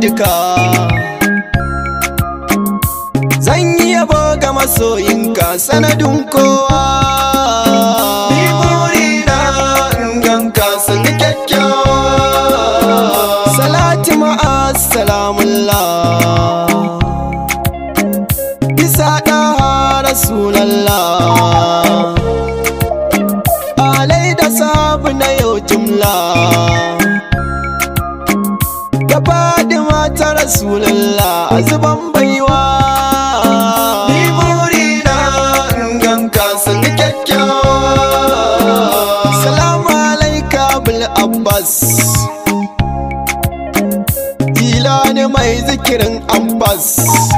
duka zan yi yabo ga masoyinka sanadin kowa ni burina in ganka sun kyakkyawa salati ma'a salamullah bisa ɗaha rasulallah alai da sabu na yau jumla da fadima ta rasulallah a zuban baiwa ni burina in ganka sun kyakkyawa salamu alaika bil abbas Jilani mai zikirin ambas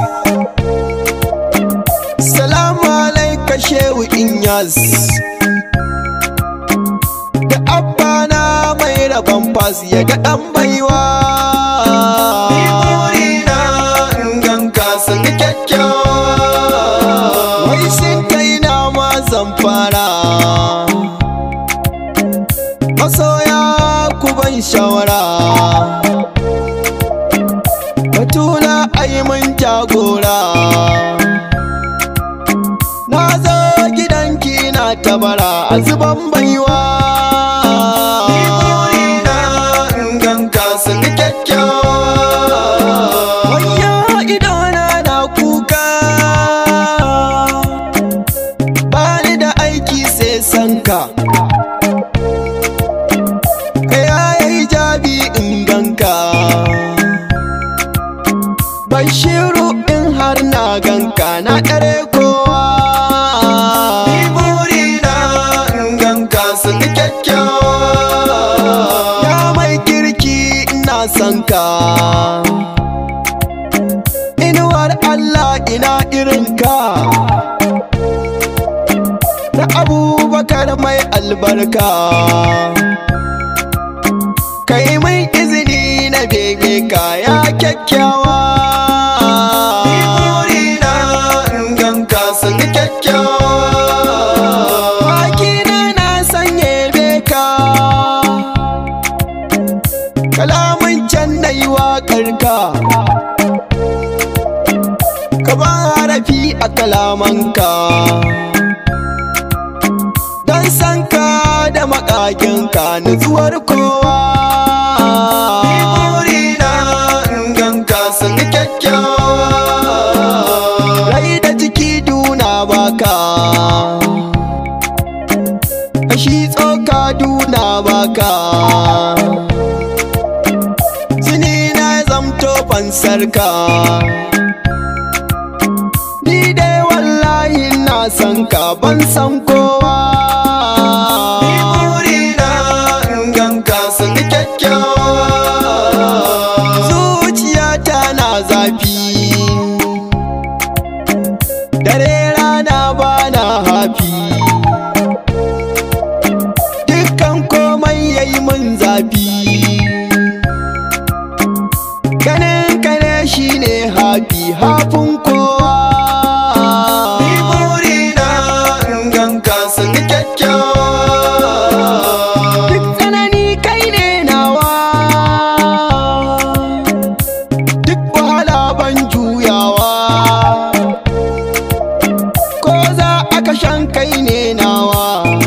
Salamu alaika shehu inyas Da abbana mai rabon fas ya ga ɗan baiwa Wai shin kai na ma zan fara Masoya ku ban shawara Batula ai mun jagora Na zo gidanki na tabara a zuban baiwa Wayya idona na kuka Bani da aiki sai sanka Kaya yayi jabi in ganka Bashiru in har na ganka na ɗare kowa Ya mai kirki ina son ka Inuwar Allah ina irin ka Na abubakar mai albarka Kai mai izini na bege ka ya kyakkyawa Bakina na sanye beka Kalamun can na yi waƙar ka Ka ba harafi a kalamanka Don san ka da makakinka nutsuwar kowa Rai da jiki duna baka Kashi tsoka duna baka Jini na zamto fansarka Ni dai wallahi na san ka ban san kowa Zuciyata na zafi Dare rana bana hafi Dukkan komai yayi mun zafi Ganin ka ne shine hafi hafin kowa Duk tsanani kai ne nawa Duk wahala ban juyawa Ko za a kashan kai ne nawa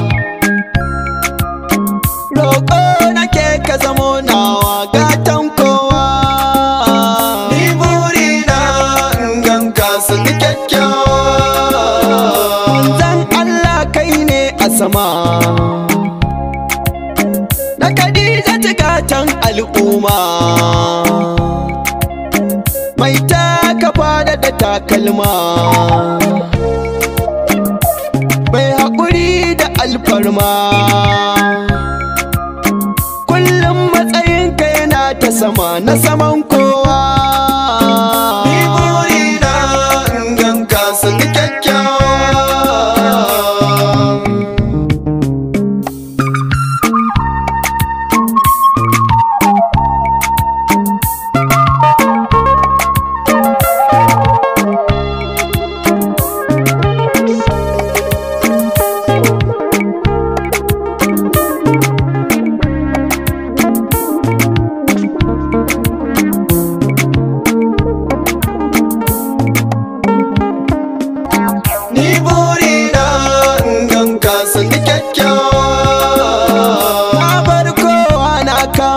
Roƙo nake ka zamo nawa gatan kowa Manzan Allah kai ne a sama Na Khadija gatan al'umma Mai taka fada da takalma Mai haƙuri da alfarma Kullum matsayinka yana ta sama na saman kowa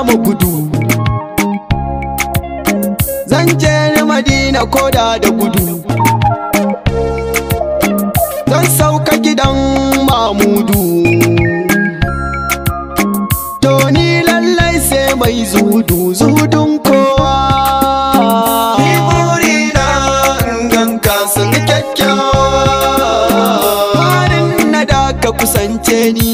kama gudu zan je ni madina koda da gudu zan sauka gidan mamudu to ni lallai sai mai zudu zudun kowa Ni burina in ganka sun kyakkyawa farin na da ka kusance ni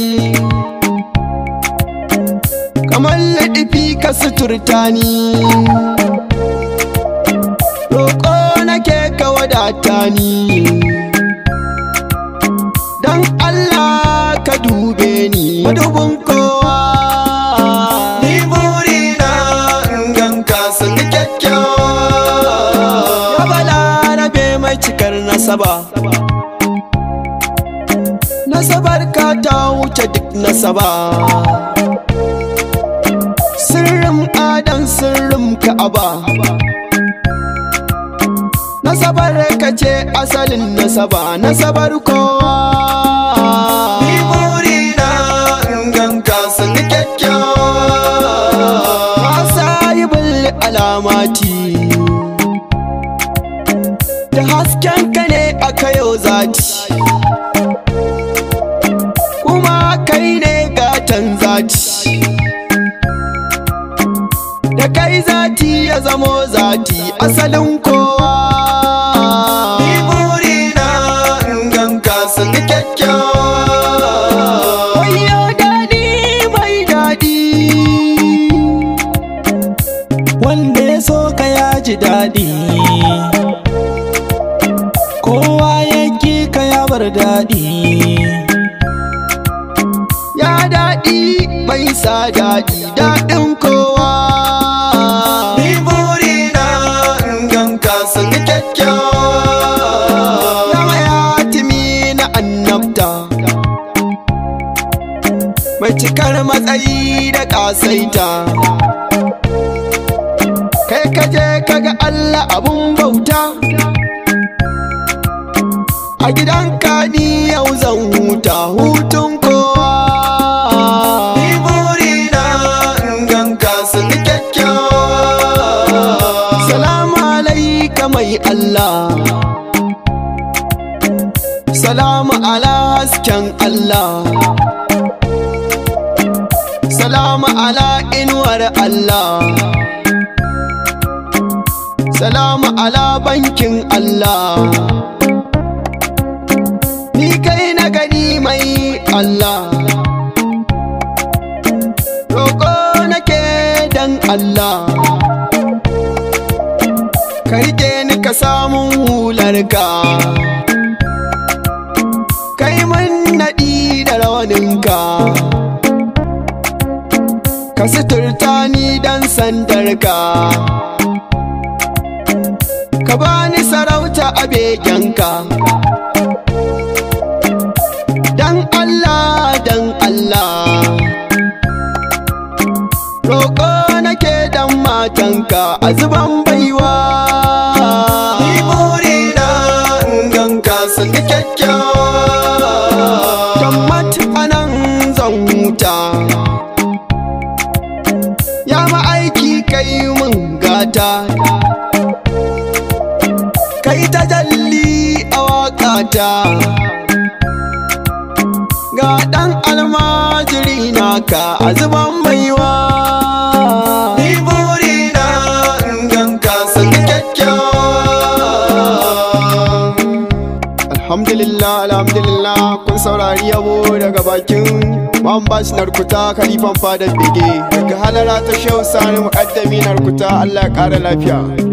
kamar laɗifi ka suturta ni roƙo nake ka wadata ni don Allah ka dube ni madubin kowa Ni burina in ganka sun kyakkyawa ya balarabe mai cikar nasaba nasabar ka ta wuce duk nasaba sirrin adan sirrin ka'aba nasabar ka ce asalin nasaba nasabar kowa Ni burina in ganka sun kyakkyawa Masa yi bulli alamati Da hasken ka ne aka yau zati Kuma kai ne gatan zati Da kai zati ya zamo zati asalin kowa Ni burina in ganka sun kyakkyawa Wayo daɗi mai daɗi wanda ya so ka ya ji daɗi kowa ya ki ka ya bar daɗi Ya daɗi mai sa daɗi daɗin kowa Ni burina in ganka sun kyakkyawa Nama ya timi na annabta Mai cikar matsayi da ƙasaita Kai kaje kaga Allah abun bauta A gidanka ni yau zan huta hutun kowa Ni burina in ganka sun kyakkyawa Salamu alaika mai Allah Salamu ala hasken Allah Salamu ala inuwar Allah Salamu ala bankin Allah Ni kai na gani mai Allah Roƙo nake dan Allah ka rike ni ka samun hularka kai mun naɗi da rawaninka ka suturta ni dan sandarka ka bani sarauta a begenka dan Allah dan Allah roƙo nake dan matanka a zuban baiwa Ni burina in ganka sun kyakkyawa Tammat anan zan huta Ya ma'aiki kai mun gata Kai ta jalli a waƙata Ga ɗan almajiri naka a zuban baiwa Ni burina in ganka sun kyakkyawa Alhamdulillah, alhamdulillah kun saurari yabo daga bakin Mambas Narkuta Khalifan Fadar Bege daga halara ta Shehu Sani Muƙaddami Narkuta Allah ya ƙara lafiya.